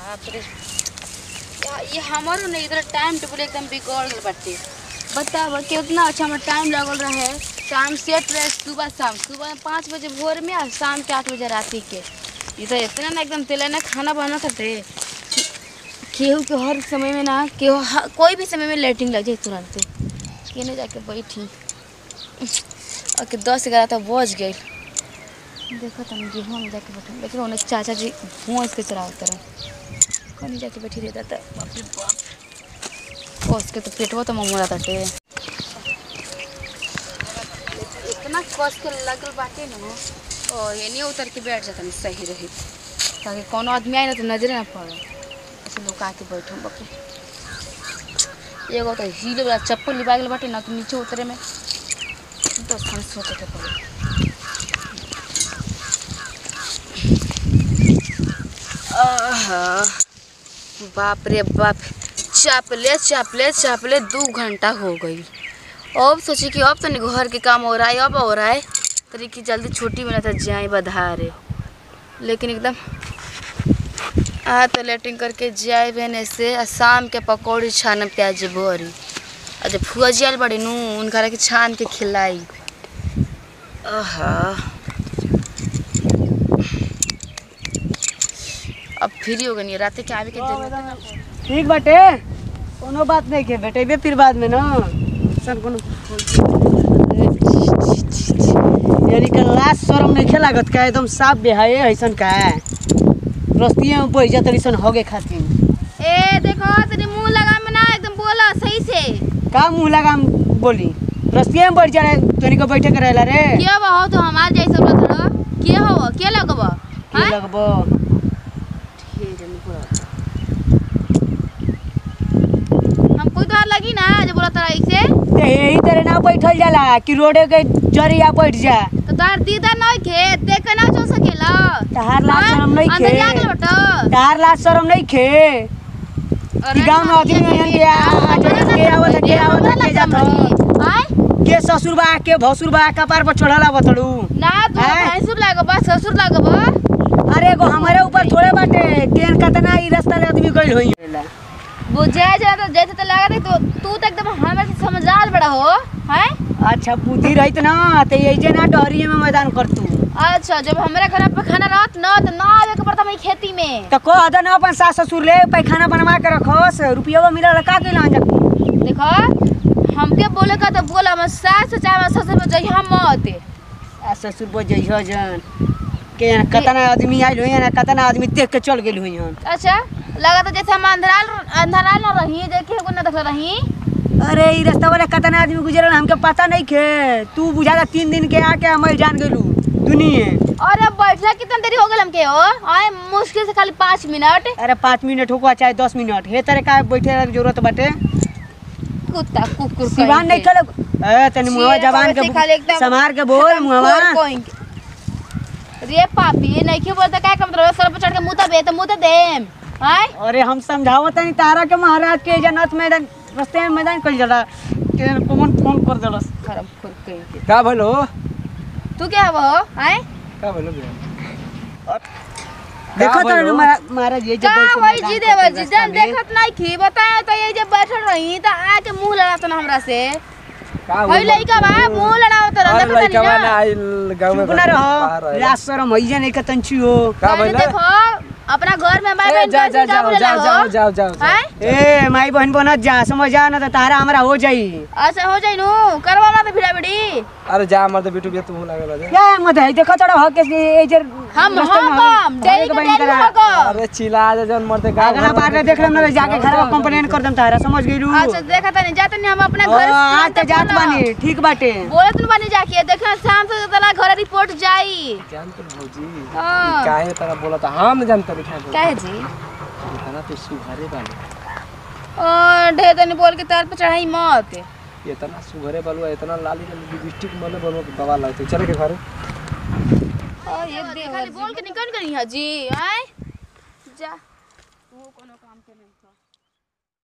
बाप रे या- ये हमारो नहीं इधर टाइम टेबल एकदम बिगड़ गल बाटे बताब कितना अच्छा हमारा टाइम लगल रहे टाइम सेट रहे सुबह शाम सुबह पाँच बजे भोर में और शाम के आठ बजे राति के ये तो इतना ना एकदम तेल ना खाना बना करते केहू के हर समय में ना केहू ह- कोई भी समय में लेटिंग लग जाए तुरंत केने जाके बैठी और के दस ग्यारह तक बज गई देखो तुम गेहूँ में जाके बैठो लेकिन उन्हें चाचा जी भूस के चरावत रहे कहीं जाके बैठी रहता था बाप रे बाप कस के तो पेटवा तो ममोरा ताटे इतना कस के लगल बाटे न ओ एने उतर के बैठ जाता सही रही ताकि कोनो आदमी आए ना तो नजरे ना पड़े ऐसे लोग आके बैठो बाप रे एगो तो हील वाला चप्पल लिबा गेल बाटे ना तो नीचे उतरे में तो सन सोचे के पड़े आहा, बाप रे बाप चापले चापले चापले दू घंटा हो गई अब सोची कि अब तो नहीं घर के काम हो रहा है अब हो रहा है तरी कि जल्दी छुट्टी मिला था जाए बधारे लेकिन एकदम आ तो लेटिंग करके जाए बहने से आ शाम के पकौड़ी छान प्याज भरी आ जब फुआ जियल बड़ी नू उनका के छान के खिलाई आहा अब फ्री हो गई रात के आवे के जरूरत ना ठीक बाटे कोनो बात नहीं के बेटेबे फिर बाद में ना सन कोनो यानी कि लास्ट शर्म नहीं खे लागत का एकदम साफ बेहाए ऐसन का रस्तिये में बैठ जात ऐसन होगे खातिर ए देखो तेरे मुंह लगा में ना एकदम बोला सही से का मुंह लगाम बोली रस्तिये में बैठ जा रहे तोनी को बैठे के रहेला रे क्या बा हो तो हमार जैसे बोलत रहो क्या हो क्या लगब की हाँ? लगबो हम कोई तो लगी ना जो बोलत रहा ऐसे ते यही तरह ना बैठल जाला कि रोडे के जरिया बैठ जा तो तार दीदा नहीं खे देख के ना चल सकेला तहार लाज हाँ? शरम नहीं अंदर खे जा के बटो तहार लाज शरम नहीं खे कि गाँव में आदमी यहाँ के आ- आ- के आवत के आवत के जात ह। आय के ससुर बा के भसुर बा कपार पर चढ़ला बतड़ू ना तू आय? भैंसुर लागब ससुर लागब अरे एगो हमारे ऊपर थोड़े बाटे केन कतना ई रास्ता ले आदमी गइल होई बुझे जा तो जैसे तो लगा दे तो तू तो एकदम हमारे से समझदार बड़ा हो हैं अच्छा बुद्धि रहित ना ते ऐजे ना डहरिए में मैदान कर तू अच्छा जब हमारे घर पे खाना रहत न तो ना आवे के पड़ता मेरी खेती में तो कह दे ना अपन सास ससुर ले पैखाना बनवा के रखोस रुपया मिलल का के लान जा देखो हमके बोले का तो बोला हम सास चाहे हम ससुर में जइहा मत आ ससुर बो जइहो जन के यहाँ कतना आदमी आइल होई ना कतना आदमी देख के चल गेल होई हन अच्छा लगा तो जैसे हम अंधराल अंधराल न रही देखे को न देख रही अरे ई रास्ता वाला कतना आदमी गुजरल हमके पता नहीं खे तू बुझाता तीन दिन के आके हम जान गेलू दुनिये और अब बैठला कितना देरी हो गल हमके हो आए मुश्किल से खाली पाँच मिनट अरे पाँच मिनट होको चाहे दस मिनट हे तरह का बैठे के जरूरत बाटे कुत्ता कुकुर सिवान नहीं खेलो ए तनी मुहवा शेर जबान बाबा से खाली के एकदम समार के बोल खत्म मुहवा खोर कोइन के। रे पापी नहीं क्यों बोलता क्या कम तरह सर पे चढ़ के मुंह दे तो मुंह देम हाय अरे हम समझावत नहीं तारा के महाराज के जनत मैदान रास्ते में मैदान कल जाला के कौन फोन कर देलस खराब खोर कोइन के। का भलो तू क्या हो हाय का भलो देखो बोलो? तो महाराज ये का जब होई जी देवर जी जन देखत नहीं खी बताए तो ये जब बैठल रही तो आके मुंह लड़ात ना हमरा से का होई लइका बा मुंह लड़ावत रह अरे लइका बा ना आइल गांव में चुप ना बाहर रहो आइल। लाज शरम होइए नहीं कतंची हो का मैंने भलो देखो अपना घर में हमारे ए, बहन जा का जा का जाओ बोलेला जाओ हो जाओ जाओ जाओ जाओ हैं ए माई बहन बनत जा समझ जा ना तो तारा हमारा हो जाई अच्छा हो जाई नु करवा ना तो भिड़ा बिड़ी अरे जा मर तो बिटू भी तू लागल जा क्या मत है देखो चढ़ो हो के ए जे हम रास्ते में हम हमें- हम डेली हमें के बहन डेली करा। हो को अरे चिल्ला जा जन मरते का अगला बार ने देख लेम ना जाके घर में कंप्लेन कर दम तारा समझ गइलू अच्छा देखा तनी जाते नहीं हम अपने घर हाँ, आज तो जात बानी ठीक बाटे बोलत न बानी जाके देखा शाम से तेरा घर रिपोर्ट जाई जान तो भौजी हाँ। काहे तरह बोला था हम जानते लिखा बोला काहे जी इतना तो सुघरे बालू और ढेर तनी बोल के तार पे चढ़ाई मत इतना सुघरे बालू इतना लाली लाली लिपस्टिक मले बनवा के बवाल लगते चले के घर ये खाली बोल के निकल गई है जी आए जा वो कोनो